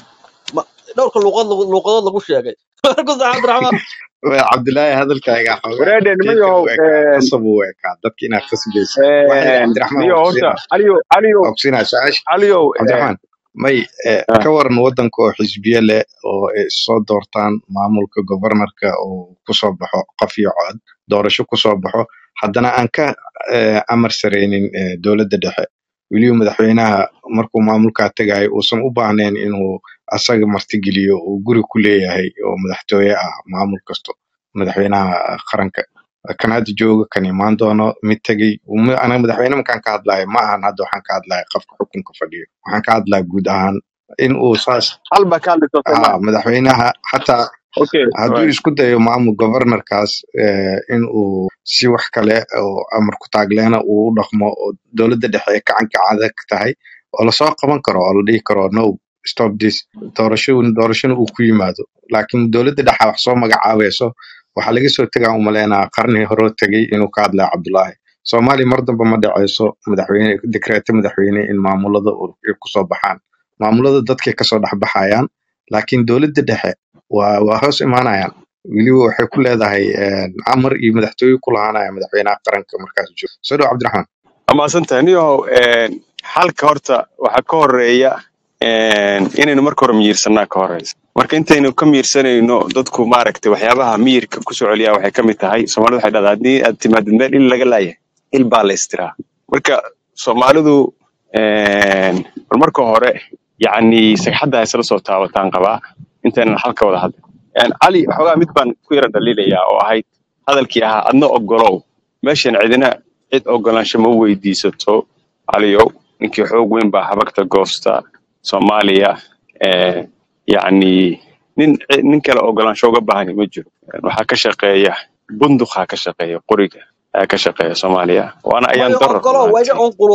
Ma- dhowrka luuqad luuqadood lagu sheegay marka sax cabdiraxmaan cabdilaahi hadalkaaga xoogaa wareede nima geedka yahow u ekaa qasab u ekaa dadka inaad qasbaysa waxay cabdiraxmaan niyo waa horta kusiinaa aliyo aliyo waa kusiinaa su-aasha aliyo cabdiraxmaan may eh, ah, ka waran wadanka oo xisbiye leh oo ay soo doortaan maamulka governorka oo kusoo baxo qof iyo cod doorasho kusoo baxo haddana aan ka eh, amar sareynin eh, dowladda dhexe weliba madaxweynaha markuu maamulkaa tegayo uusan u baahnayn inuu asaga martigeliyo uu guri ku leeyahay oo madaxtooye ah maamul kasto madaxweynaha qaranka kan hadda jooga kan imaan doono mid tegey uma- anaga madaxweyne markaan ka hadlayo ma ahan hadda waxaan ka hadlaya qofka xukunka fadhiyo waxaan ka hadlaya guud ahaan in uu saas hal baa ka hadlaysa ah soomaa madaxweynaha xataa okay hadduu right. isku dayo maamul governorkaas eh, in uu si wax kale oo amar ku taagleena uu u dhaqmo oo dowladda dhexe ay gacanka adag tahay oo lasoo qaban karo oo la dhihi karo no stop this doorasho doorashona uu ku yimaado laakiin dowladda dhexe wax soo magacaabayso waxaa laga soo tegaa umaleynaa qarni hore tegey inuu ka hadlaya cabdulaahi soomaaliya mar dambe ma dhaceyso madaxweyne dekreeto madaxweyne in maamulada uu- ay kusoo baxaan maamulada dadkay kasoo dhexbaxayaan laakiin dowladda dhexe waa waa hoos imaanayaan weliba waxay ku leedahay eh, amar iyo madaxtooye ku lahaanaya madaxweynaha qaranka markaas joogo soo dhow cabdiraxmaan amaasantahay niyahow xalka horta waxaa ka horeeya een, inaynu marka hore miyirsanaa ka horeysa marka intaynu ka miyirsanayno dadku maaragtay waxyaabaha miyirka kusoo celiya waxay ka mid tahay soomaalida waxay dhahdaa haddii aad timaadid meel il laga laayahay il baa la istiraa marka soomaalidu een, bal marka hore yacni sagxadda haysla soo taabataan qabaa intaynan xalka wada hadlin Een, cali xoogaa mid baan ku yara dhaliilayaa oo ahayd hadalkii ahaa adna ogolow meeshan cidina cid ogolaansho ma weydiisato caliyow ninkii xoog weyn baa habagta goosta soomaaliya ee, yacni nin nin kale ogolaansho uga baahani ma jiro waxaa ka shaqeeya bunduqaa ka shaqeeya qoriga ayaa ka shaqeeya soomaaliya waana ayaan mayo darar ogolo runtii wayga on